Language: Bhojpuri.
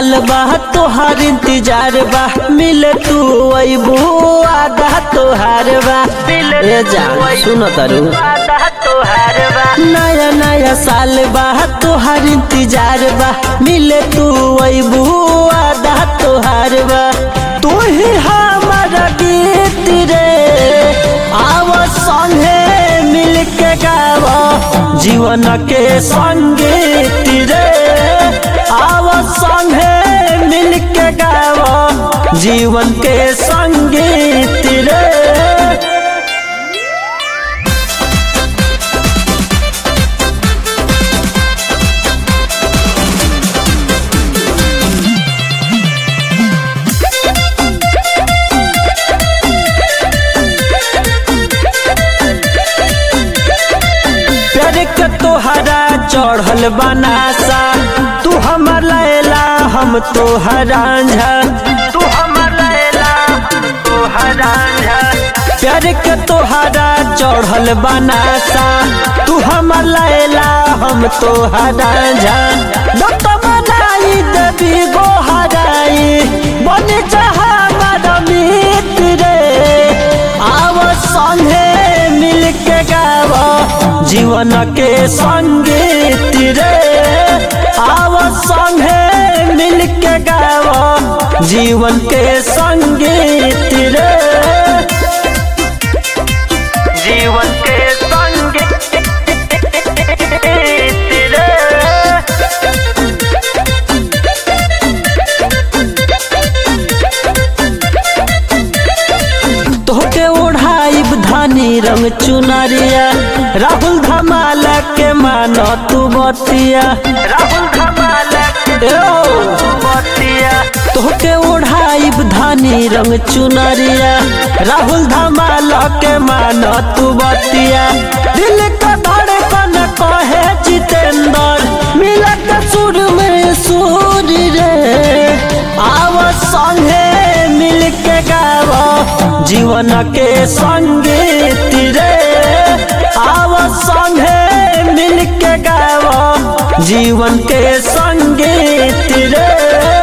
साल बा तोहार इंतजार बा मिले तू अबू आधा तोहार बा ए जान सुनो तारू नया नया साल बा तोहार इंतजार बा मिले तू अबू आधा तोहार बा तू ही हमारा गीत रे आव संगे मिल के गाव जीवन के संगीत रे आव संगे मिल के गाव जीवन के संगीत रे प्यार के तोहरा चढ़ल बनासा तू हमर लैला हम तोहरा झा तू हमर लैला तोहरा प्यार के तोहरा चढ़ल बनासा तू हमर लैला हम तोहरा झा दत्त बनाई देवी गो हराई बन चाह हमारा मित्र रे आव संगे मिल के गाव जीवन के संगीत रे आव संगे मिल के गाव जीवन के संगीत रे जीवन के संगीत रे तोहके ओढ़ाइब धानी रंग चुनरिया राहुल धमाल के मानो तू बतिया राहुल धमाल तोहके ओढ़ाइब धानी रंग चुनरिया राहुल धमाल के मानो तू बतिया दिल का धड़कन कहे जितेंद्र मिलत सुर में सुर रे आव संगे मिल के गाव जीवन के संगीत रे आव संगे मिल के गाव जीवन के संगीत रे